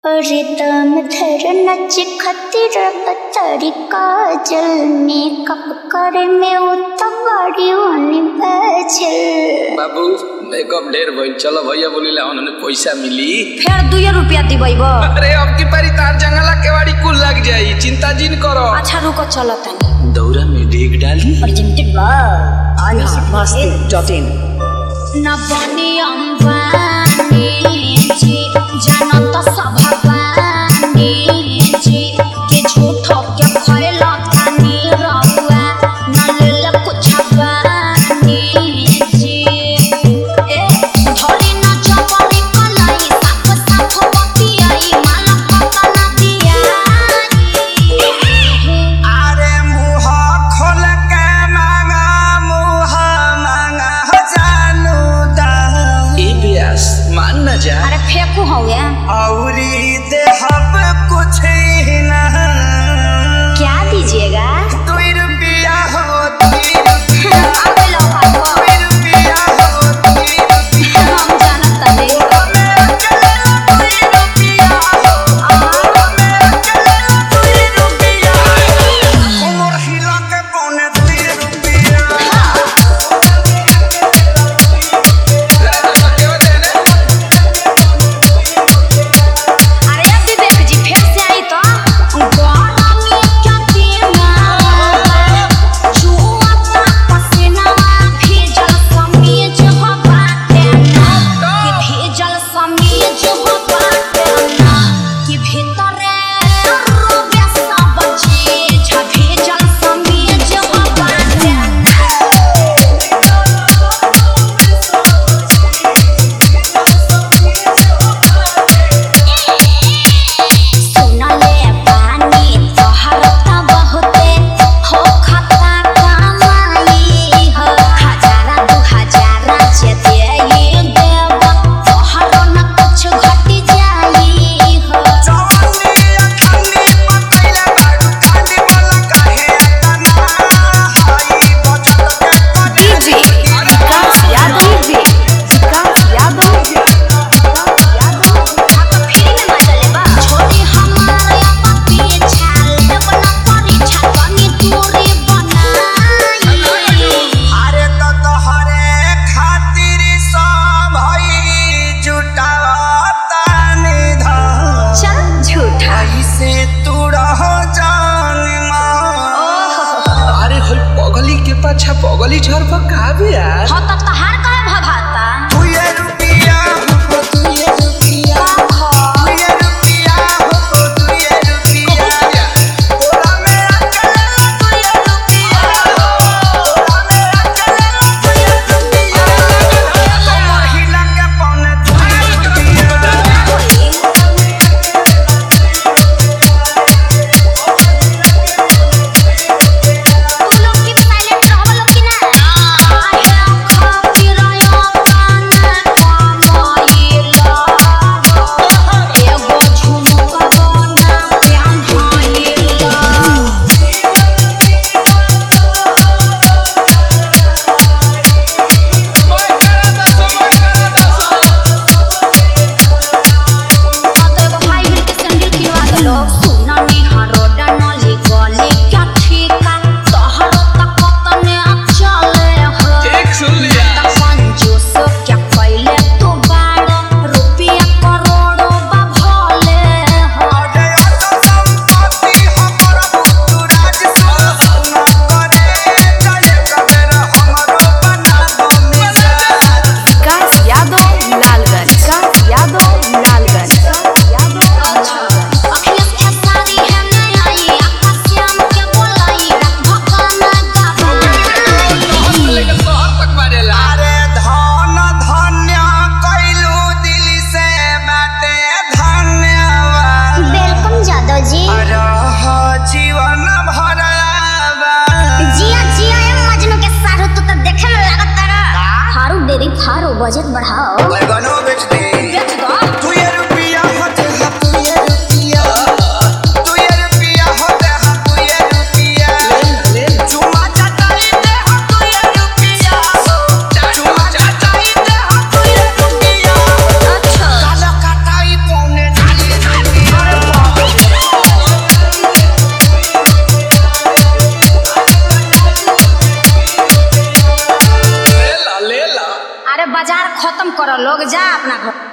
Rhythm धर नच खतिर बतरी काजल मेकअप करे में उतवारी ओनी बजल बाबू मेकअप ढेर भइल चलो भैया बोलिला उन्होंने पैसा मिली फेर दुए रुपया दिबैब अरे अब की पारी तार जंगला केवाड़ी कुल लग जाई चिंता जिन करो अच्छा रुको चलो तनी दौरा में डेग डाली प्रेजेंटेड बाय Masti.in. न बनी अंबानी जी जनत सभवानी जी के झूठो के खैला तानी रहुआ न लेल कुछ बानी जी ए धरी न जबरी कलाई साफ साफ बतियाई माला पता न दियाई अरे मुह खोल के मांगा मुह मांगा जानू दा ए ब्यास मान न जा अरे फेंकू हो गया औरी देहब कुछ ही ना क्या दीजिएगा दुई रुपया हो दुई रुपया आगे लो भागो दुई रुपया हो दुई रुपया हम जानत तनी मेरा चलेला दुई रुपया हो मेरा चलेला दुई रुपया उमर हिला के पौने दुई रुपया अरे विवेक जी फिर से आई तो गाना में क्या देना जुआ का पसीना भेजल समीज हो बाटे ना कि भेजल समीज हो बाटे ना कि भीतरे रोबे सब चीज भेजल समीज हो बाटे ना सुनले पानी तोहर त बहुते हो खता कमाई हो हजारा दू हजारा जे देई देव तोहर न कुछ घटी जाई हो जवानी अखानी पकैले बारू खाली वाला काहे तना हाई बचत के पड़ी DJ Vikas Yadav. Vikas Yadav. आप फ्री में मजले बा छोड़ी हमारे पति छाल बना परीक्षा कनी दूरी बनाई अरे तो तोहरे खातिर सब हई जुटावता निधन चल झूठा ऐसे तू रहो जान मां अरे होई पगली के पाछा पगली झर पर का ब्यास हो तब तहार कहे भभाता तू ये रुपया हो तू ये रुपया तू ये रुपया हो तू ये रुपया तोरा मेरा चलेला तू ये रुपया तोरा मेरा चलेला तू ये रुपया कमर हिला के पौने तू ये रुपया तू लोग की साइलेंट रहो लोग की ना आहे खातिर आया काना कमाईला एगो झुमका बना प्यान भाईला तो एगो भाई मिल के सैंडल किनवा देलो सुना निहारो डानली गली क्या ठीका तोहरो तक तने चले हो एक सुन लिया त कंजूस क्या कैले तू बाड़ो रुपया करोड़ों बा भले हो अरे तो संपत्ति हो प्रभु तू राज सुना करे चले कबेर हमरो बना दो मिसाल Vikas Yadav. Lalganj. Vikas Yadav. Lalganj. Vikas Yadav. अखियत के सारी है नहीं आई आकाश्याम के बोलाई रात भगाना गवाई लेके शहर तक मारेला अरे धन धन्य कैलू दिल से बाटे धन्यवाद वेलकम जादव जी रह जीवन भरवा जिया जिया ए मजनू के सारू तू तो देखे में लागत तारा हारू बेबी थारो बजट बढ़ाओ बैगनो बेच दे बेच दो तू ये रुपया होते हा तू ये रुपया तू ये रुपया होते हा तू ये रुपया चुमा चटाई दे हा तू ये रुपया चुमा चटाई दे हा तू ये रुपया अच्छा काला कटाई पौने डाली खत्म करो लोग जा अपना घर